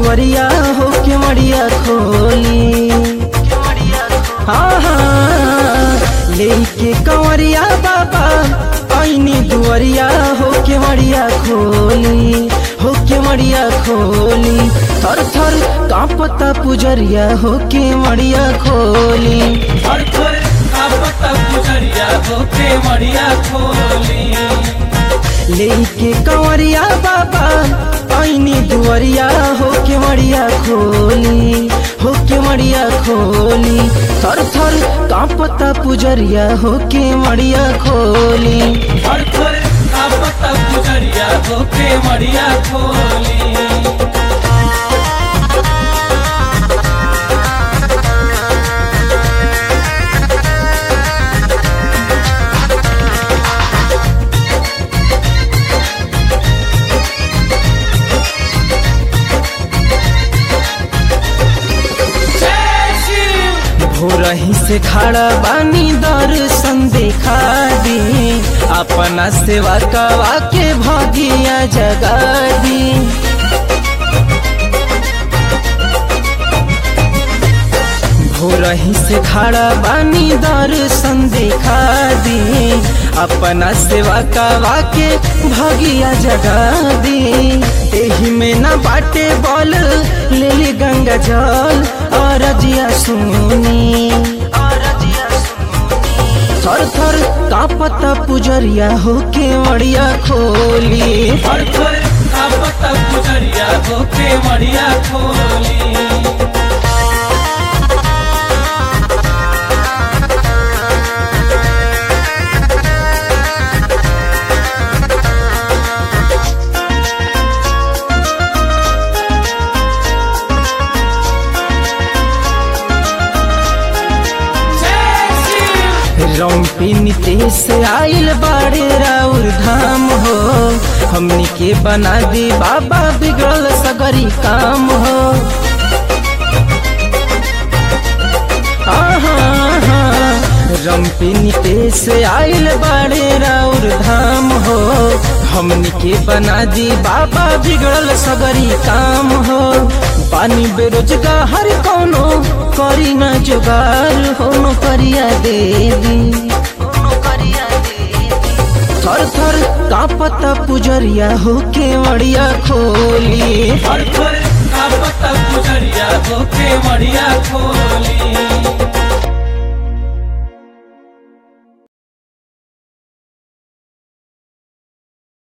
दुआरिया हो के मड़िया खोली हाँ हाँ लेके कंवरिया बाबा आईनी दुआरिया हो के मड़िया खोली हो के मड़िया खोली थर थर कांपता पुजरिया हो के मड़िया खोली हर थोर आपता गुजरिया होके मड़िया खोली लेके कंवरिया बाबा आईनी दुआरिया हो के मड़िया खोली हो के मड़िया खोली थर थर कांपता पुजरिया हो के मड़िया खोली हर थोर आपता गुजरिया होके मड़िया खोली जय शिव भोरही से खड़ा बानी दर्शन देखा दी अपना सेवा कवा के भगिया जगा दी भोरही से खड़ा बानी दर्शन देखा दी अपना सेवा कवा के भगिया जगा दी एही में ना बाटे बॉल ले ली गंगा जल और रजिया सुनी थर थर कापता पुजरिया हो के मड़िया खोली हर थोर आपता गुजरिया होके मड़िया खोली जय शिव रौपी नीतीश आइल बाड़े राउर धाम हो हमनी के बना दी बाबा बिगड़ल सगरी काम हो रम्पी नीतीश आइल बाड़े राउर धाम हो हमनी के बना दी बाबा बिगड़ल सगरी काम हो पानी बेरोजगार कौनो करी ना जुगार हो नौकरिया दे दी थर थर कापता पुजरिया हो के मड़िया खोली हर